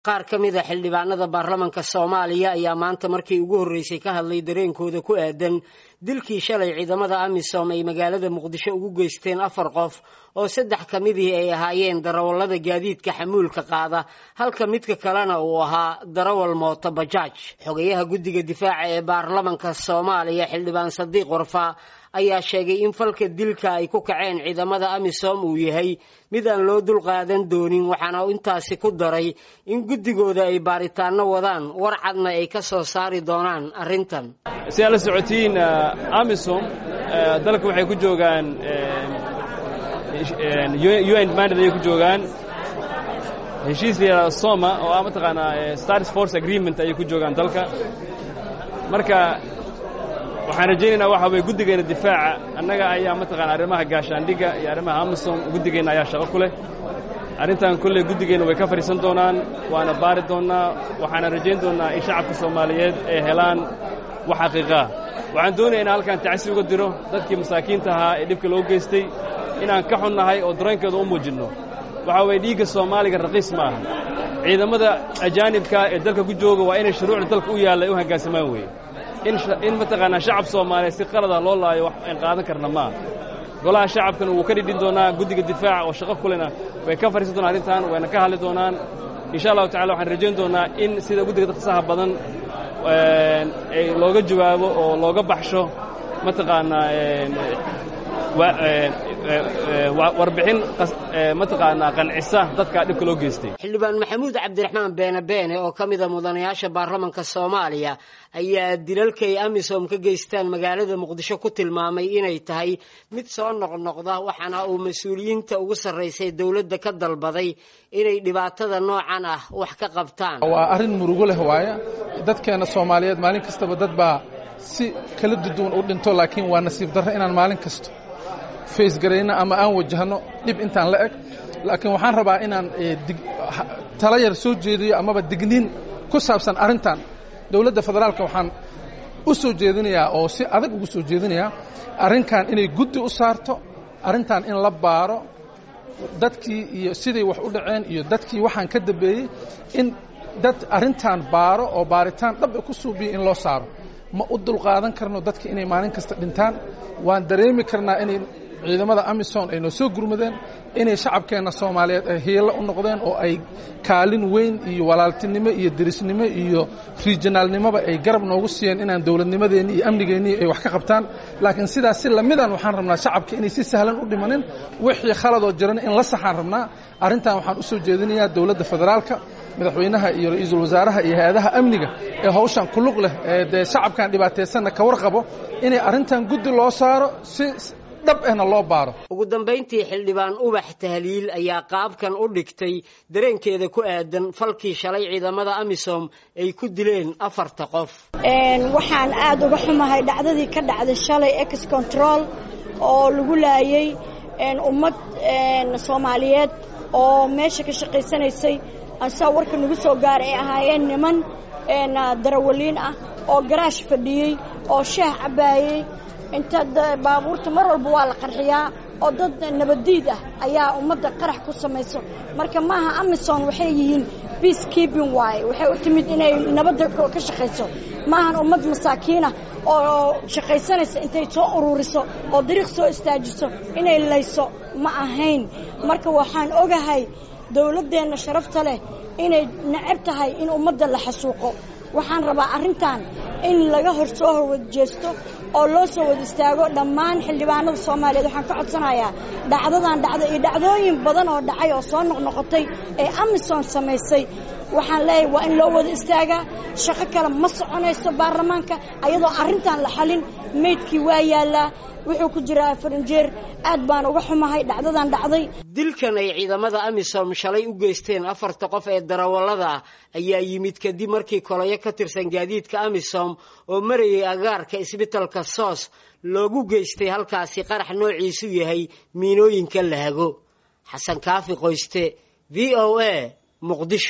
qaar ka mid a xildhibaanada baarlamanka soomaaliya ayaa maanta markii ugu horreysay ka hadlay dareenkooda ku aadan dilkii shalay ciidamada amisom ay magaalada muqdisho ugu geysteen afar qof oo saddex ka midii ay ahaayeen darawallada gaadiidka xamuulka qaada halka midka kalena uu ahaa darawal mooto bajaaj xogayaha guddiga difaaca ee baarlamanka soomaaliya xildhibaan sadiiq warfaa ayaa sheegay in falka dilka ay ku kaceen ciidamada amisom uu yahay mid aan loo dulqaadan doonin waxaana intaasi ku daray in guddigooda ay baaritaano wadaan war cadna ay ka soo saari doonaan arrintan si aad la socotiin amisom dalka waxay ku joogaan un mandad ayay ku joogaan heshiis la yidhahdo soma oo ah mataqaanaa stars force agreement ayay ku joogaan dalka marka waxaan rajaynaynaa waxa weye guddigeenna difaaca annaga ayaa mataqana arrimaha gaashaandhigga iyo arrimaha amisom guddigeenna ayaa shaqo ku leh arrintan kolley guddigeenna way ka fadhiisan doonaan waana baari doonnaa waxaana rajayn doonnaa in shacabka soomaaliyeed ay helaan wax xaqiiqaa waxaan doonaya inaan halkaan tacsi uga diro dadkii masaakiinta ahaa ee dhibka loo geystay inaan ka xunnahay oo dareenkeeda u muujinno waxaa weeye dhiigga soomaaliga raqiis ma aha ciidamada ajaanibka ee dalka ku jooga waa inay shuruucda dalka u yaalla ay u hoggaansamaan weeye in mataqaanaa shacab soomaaliyeed si qalada loo laayo wax aan qaadan karna maaha golaha shacabkana wuu ka dhidhin doonaa guddiga difaaca oo shaqo kulena way ka fadhiisan doonaan arrintan wayna ka hadli doonaan insha allahu tacala waxaan rajayn doonaa in sida guddiga dadkasaha badan looga jawaabo oo looga baxsho mataqaanaa warbixin mataqaanaa qancisa dadka dhibka loo geystay xildhibaan maxamuud cabdiraxmaan beene beene oo ka mida mudanayaasha baarlamanka soomaaliya ayaa dilalkay amisom ka geystaan magaalada muqdisho ku tilmaamay inay tahay mid soo noqnoqda waxaana uu mas-uuliyiinta ugu sarraysay dowladda ka dalbaday inay dhibaatada noocan ah wax ka qabtaan waa arrin murugo leh waaya dadkeena soomaaliyeed maalin kastaba dad baa si kala duduwan u dhinto laakiin waa nasiib darro inaan maalin kasto faysgarayno ama aan wajahno dhib intaan la eg laakiin waxaan rabaa inaan tala yar soo jeediyo amaba digniin ku saabsan arrintan dowladda federaalka waxaan u soo jeedinayaa oo si adag ugu soo jeedinayaa arrinkan inay guddi u saarto arrintan in la baaro dadkii iyo siday wax u dhaceen iyo dadkii waxaan ka dambeeyey in dad arrintan baaro oo baaritaan dhab ku suubiya in loo saaro ma u dulqaadan karno dadka inay maalin kasta dhintaan waan dareemi karnaa inay ciidamada amisom ay noo soo gurmadeen inay shacabkeenna soomaaliyeed ay hiilo u noqdeen oo ay kaalin weyn iyo walaaltinimo iyo derisnimo iyo riijinaalnimoba ay garab noogu siiyeen inaan dowladnimadeenni iyo amnigeennii ay wax ka qabtaan laakiin sidaas si lamidan waxaan rabnaa shacabka inay si sahlan u dhimanin wixii khaladoo jirana in la saxaan rabnaa arrintan waxaan u soo jeedinayaa dowladda federaalka madaxweynaha iyo ra-iisul wasaaraha iyo hay-adaha amniga ee hawshan ku lug leh ee dee shacabkan dhibaataysanna ka warqabo inay arrintan guddi loo saaro si dhab ahna loo baaro ugu dambayntii xildhibaan ubax tahliil ayaa qaabkan u dhigtay dareenkeeda ku aadan falkii shalay ciidamada amisom ay ku dileen afarta qof waxaan aad uga xumahay dhacdadii ka dhacday shalay ex control oo lagu laayay ummad soomaaliyeed oo meesha ka shaqaysanaysay asaa warka nagu soo gaara ay ahaayeen niman darawaliin ah oo garaash fadhiyey oo shaah cabbaayey inta baabuurta mar walba waa la qarxiyaa oo dad nabaddiid ah ayaa ummadda qarax ku samayso marka maaha amison waxay yihiin peace keeping waaye waxay u timid inay nabadda ka shaqayso maahan ummad masaakiinah oo shaqaysanaysa intay soo ururiso oo dariiq soo istaajiso inay layso ma ahayn marka waxaan ogahay dawladdeenna sharafta leh inay necab tahay in ummadda la xasuuqo waxaan rabaa arrintan in laga hor soo horwadjeesto oo loo soo wada istaago dhammaan xildhibaanada soomaaliyeed waxaan ka codsanayaa dhacdadan dhacda iyo dhacdooyin badan oo dhacay oo soo noqnoqotay ee amison samaysay waxaan leeyahay waa in loo wada istaagaa shaqo kale ma soconayso baarlamaanka ayadoo arrintan la xalin meydkii waa yaallaa wuxuu ku jiraa farinjeer aad baan uga xumahay dhacdadan dhacday dilkan ay ciidamada amisom shalay u geysteen afarta qof ee darawallada ah ayaa yimid kadib markii kolayo ka tirsan gaadiidka amisom oo marayay agaarka isbitalka soos loogu geystay halkaasi qarax noociisu yahay miinooyinka la hago xasan kaafi qoyste v o a muqdisho